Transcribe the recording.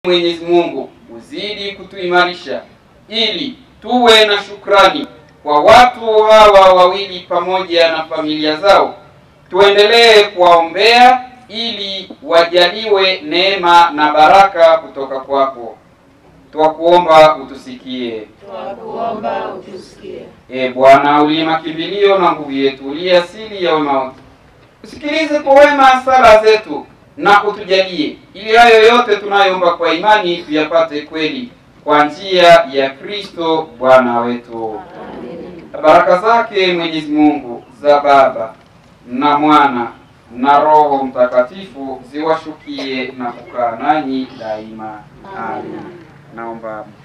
Mwenyezi Mungu uzidi kutuimarisha ili tuwe na shukrani kwa watu hawa wawili pamoja na familia zao. Tuendelee kuwaombea ili wajaliwe neema na baraka kutoka kwako. Twakuomba utusikie. Twakuomba utusikie. E Bwana, uliye makimbilio na nguvu yetu, uliye asili ya wema wote, usikilize kwa wema sala zetu na utujalie, ili hayo yote tunayoomba kwa imani tuyapate kweli, kwa njia ya Kristo Bwana wetu. Amen. Baraka zake Mwenyezi Mungu za Baba na Mwana na Roho Mtakatifu ziwashukie na kukaa nanyi daima. Amen. Naomba